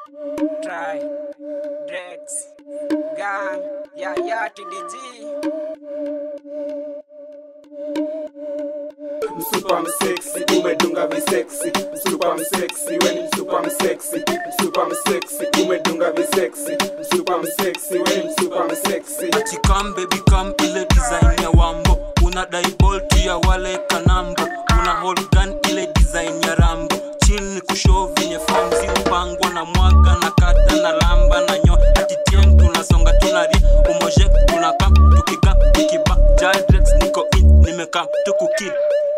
Try, Drex, Gang, ya ya TDG. Msupa msexy, umedunga visexy. Msupa msexy, we ni msupa msexy. Msupa msexy, umedunga visexy. Msupa msexy, we ni msupa msexy. ati come baby come ile design ya wambo una daibolt ya wale kanambo una hold gun ile design ya rambo chini kushow venye famzi upangwa na mwaga na kata na lamba na nyo ati tieng tunasonga tunari umoje tunakam tukika tukiba jadrex niko in nimekam tukukil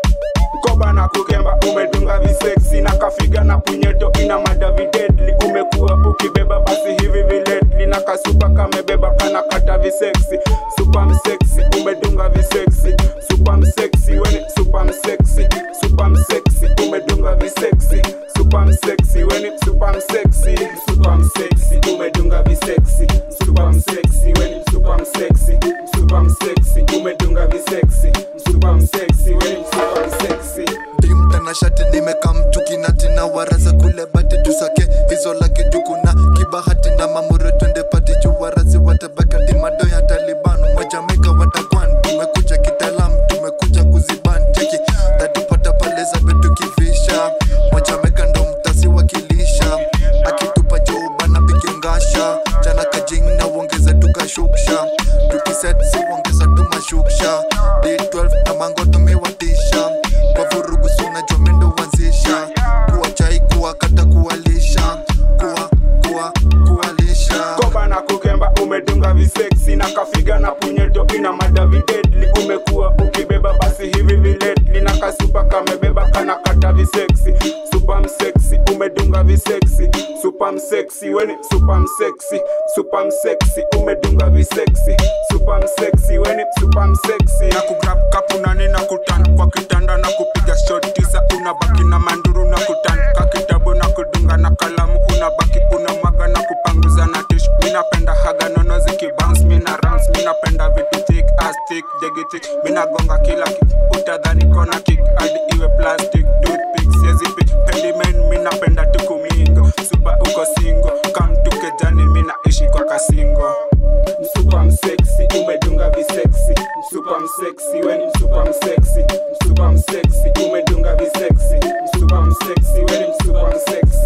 Koba na kukemba umedunga visexy na kafiga na punyeto ina madavi deadly umekuwa ukibeba basi hivi viledli na kasupa kamebeba kana kata visexy super msexy umedunga visexy super msexy weni super msexy super msexy umedunga visexy super msexy weni super msexy super msexy umedunga visexy super msexy weni super msexy super msexy umedunga visexy super msexy weni super msexy Dream tana shati nimeka mtuki nati na waraza kule bati tusake hizo lake tukuna kibahati na mamuro twende pati juu warazi watabakati mado ya Taliban Wajamaika watakwan tumekuja kitalam tumekuja kuziban cheki tatupata pale za betu kivisha Wajamaika ndo mtasi wakilisha akitupa jeuba na pikingasha jana kajing na uongeza tukashuksha tukiset si uongeza tumashuksha D12 na mango tumewatisha kwa vurugu suna jomendo wanzisha kuwa chai kuwa kata kuwalisha kuwa kuwa kuwalisha koba na kukemba umedunga visexy na kafiga na punyeto ina madavi deadly umekuwa ukibeba basi hivi viledli na kasupa kamebeba kana kata visexy super msexy umedunga visexy super msexy weni super msexy super msexy umedunga visexy super msexy weni super msexy na kugrab kapu nane na kutan kwa kitanda na kupiga shot tisa unabaki na manduru na kutan ka kitabu na kudunga na kalamu unabaki unamwaga na kupanguza na tish minapenda haga nono zikibounce mina rounce minapenda vitu thick as thick jegitik minagonga kila kick utadhani kona kick hadi iwe plastic toothpick siezi pick pendimen minapenda tukumingo supa uko singo kamtukejani minaishi kwa kasingo msupa msexy umedunga visexy msupa msexy weni msupa msexy msupa msexy umedunga visexy msupa msexy weni msupa msexy